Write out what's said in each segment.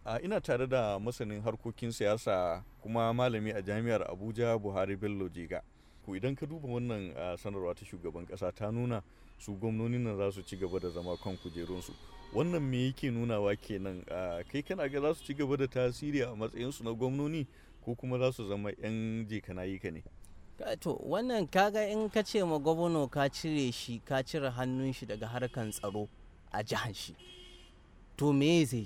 a ina tare da masanin harkokin siyasa kuma malami a jami'ar abuja buhari bello jega ku idan ka duba wannan sanarwa ta shugaban kasa ta nuna su gwamnonin nan za su ci gaba da zama kan kujerunsu wannan me yake nunawa kenan kai kana ga za su ci gaba da tasiri a matsayinsu na gwamnoni ko kuma za su zama 'yan jekanayi ka ne to wannan kaga in ka ce ma gwamna ka cire shi ka cire hannun shi daga harkan tsaro a jihar shi to me zai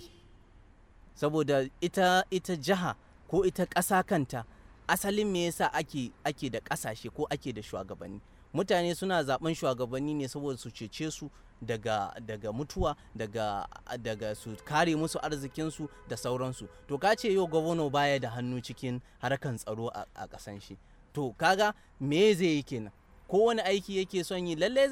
saboda ita ita jiha ko ita ƙasa kanta asalin me yasa ake ake da ƙasashe ko ake da shugabanni mutane suna zaben shugabanni ne saboda su cece su daga daga mutuwa daga daga su kare musu arzikinsu da sauransu to ka ce yau gwamna baya da hannu cikin harkan tsaro a ƙasan shi to kaga me zai yi kenan kowane aiki yake son yi lalle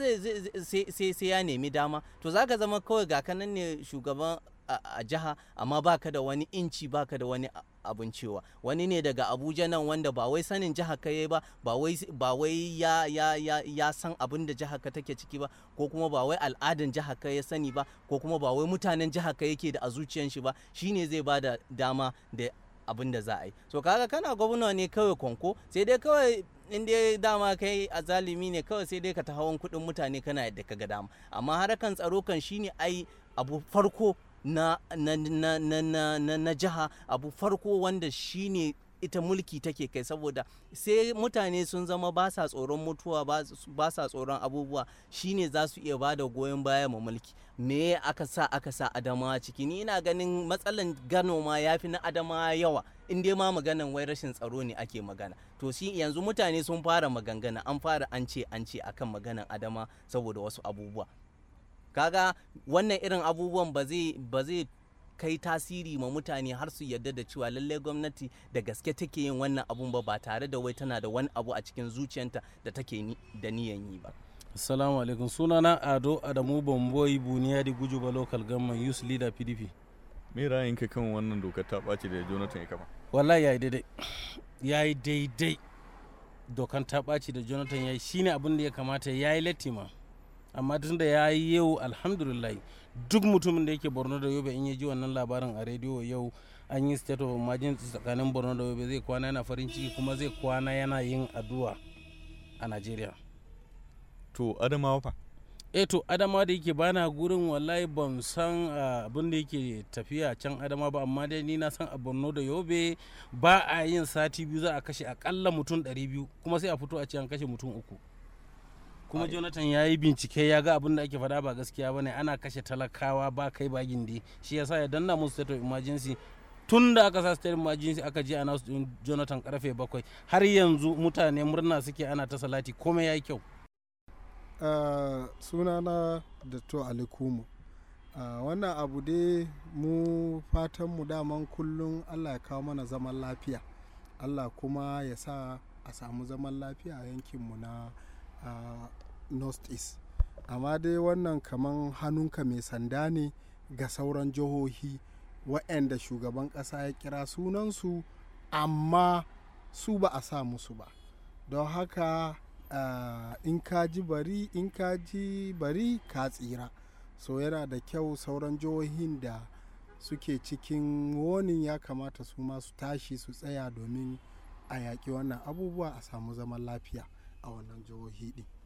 zai sai ya nemi dama to zaka zama kawai ga kanan ne shugaban a jiha amma baka da wani inci baka da wani abin cewa wani ne daga abuja nan wanda ba wai sanin jiha ka ba ba wai ya ya ya ya san abin da jiha ka take ciki ba ko kuma ba wai al'adan jiha ka ya sani ba ko kuma ba wai mutanen jiha ka yake da a zuciyan shi ba shine zai ba da dama da abin da za a yi so kaga kana gwamna ne kawai kwanko sai dai kawai in dai dama kai a zalimi ne kawai sai dai ka ta hawan kuɗin mutane kana yadda ka ga dama amma harakan tsaro kan shine ai abu farko na na na na na na, na jiha abu farko wanda shine ita mulki take kai saboda sai mutane sun zama ba sa tsoron mutuwa ba sa tsoron abubuwa shine za su iya ba da goyon baya ma mulki me aka sa aka sa adamawa ciki ni ina ganin matsalan gano ma ya fi na adamawa yawa in dai ma maganan wai rashin tsaro ne ake magana to shi yanzu mutane sun fara magangana an fara an ce an ce akan maganan adama saboda wasu abubuwa kaga wannan irin abubuwan ba zai ba zai kai tasiri ma mutane har su yarda da cewa lallai gwamnati da gaske take yin wannan abun ba ba tare da wai tana da wani abu a cikin zuciyanta da take da niyan yi ba assalamu alaikum sunana ado adamu bamboyi buniya da gujuba local government youth leader pdp me ra'ayinka kan wannan dokar ta ɓaci da jonathan ya kama wallahi yayi daidai yayi daidai dokan ta ɓaci da jonathan yayi shine abin da ya kamata yayi latti ma amma tun da ya yi yau alhamdulillah duk mutumin da yake borno da yobe in ya ji wannan labarin a rediyo yau an yi state of emergency tsakanin borno da yobe zai kwana yana farin ciki kuma zai kwana yana yin addu'a a najeriya to adamawa fa eh to adama da yake bana gurin wallahi ban san abin da yake tafiya can adama ba amma dai ni na san a borno da yobe ba a yin sati biyu za a kashe akalla mutum 200 kuma sai a fito a ce an kashe mutum uku kuma jonathan ya yi bincike ya ga abin da ake faɗa ba gaskiya bane ana kashe talakawa ba kai ba gindi shi yasa ya danna musu state of emergency tun da aka sa state of emergency aka je ana din jonathan karfe bakwai har yanzu mutane murna suke ana ta salati komai ya yi kyau uh, sunana da to alikumu uh, wannan abu dai mu fatan mu daman kullum allah ya kawo mana zaman lafiya allah kuma ya sa a samu zaman lafiya a yankinmu na uh, north east amma dai wannan kaman hannunka mai sanda ne ga sauran jihohi waɗanda shugaban ƙasa ya kira sunansu amma su ba a sa musu ba don haka uh, in ka ji bari in ka ji bari ka tsira so yana da kyau sauran jihohin da suke cikin wonin ya kamata su ma su tashi su tsaya domin a yaƙi wannan abubuwa a samu zaman lafiya a wannan jihohi ɗin